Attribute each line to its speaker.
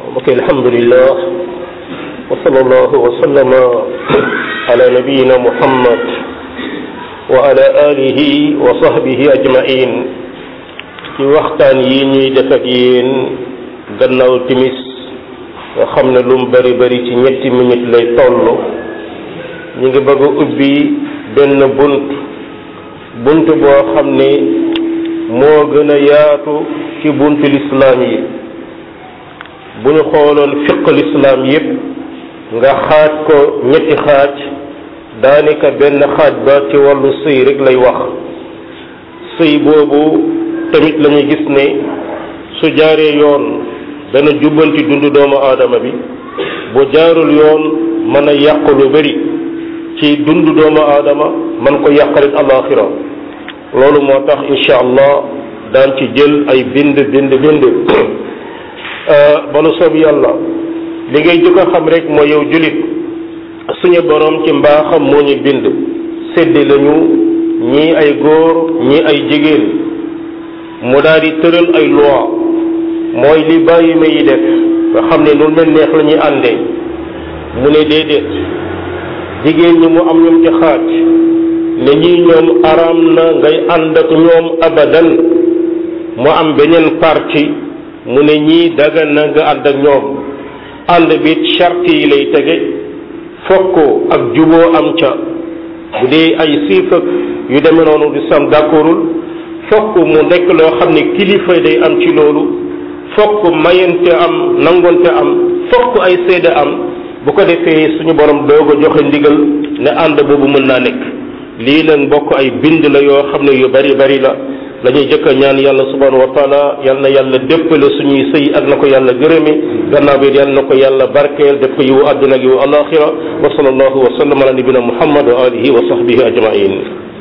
Speaker 1: mbokk alhamdulillah wa sallallahu wa sallama ala nabiyina muhammad wa ala alihi wa sahbihi ajmain ci waxtaan yi ñuy def ak yéen gannaaw timis nga xam ne lu mu bari bari ci ñetti minute lay toll ñu ngi bëgg a ubbi benn bunt bunt boo xam ne moo gën a yaatu ci buntu lislaam yi bu ñu xooloon fiq lislaam yépp nga xaaj ko ñetti xaaj daanaka benn xaaj ba ci wàllu sëy rek lay wax sëy boobu tamit la ñu gis ne su jaaree yoon dana jubbanti dundu doomu aadama bi bu jaarul yoon mën a yàq lu bari ci dundu doomu aadama man ko yàqalit alaxira loolu moo tax incha allah daan ci jël ay bind bind bind balu soob yàlla li ngay jëkk a xam rek mooy yow julit suñu borom ci mbaaxam moo ñu bind séddi lañu ñii ay góor ñii ay jigéen mu daal di tëral ay loi mooy li bàyyi ma yi def nga xam ne nu leen neex la ñuy àndee mu ne déedéet jigéen ñi mu am ñoom ci xaaj ne ñii ñoom araam na ngay ànd ak ñoom abadan mu am beneen parti mu ne ñii dagan na nga ànd ak ñoom ànd bi charte yi lay tege fokk ak juboo am ca bu dee ay siif ak yu demee noonu di sam d'accordul fokk mu nekk loo xam ne kilifa day am ci loolu fokk mayante am nangonte am fokk ay seede am bu ko defee suñu borom doog a joxe ndigal ne ànd boobu mën naa nekk lii nag mbokk ay bind la yoo xam ne yu bari bari la la ñuy jëkk a ñaan yàlla subhanahu wa taala yal na yàlla déppale suñuy sëy ak na ko yàlla gërëme gannaaw bi yal na ko yàlla barkeel def ko yiwu àdduna ak yiwu alaxira wa sallallahu wa sallam ala nabina muhammad wa alihi wa sahbihi ajmain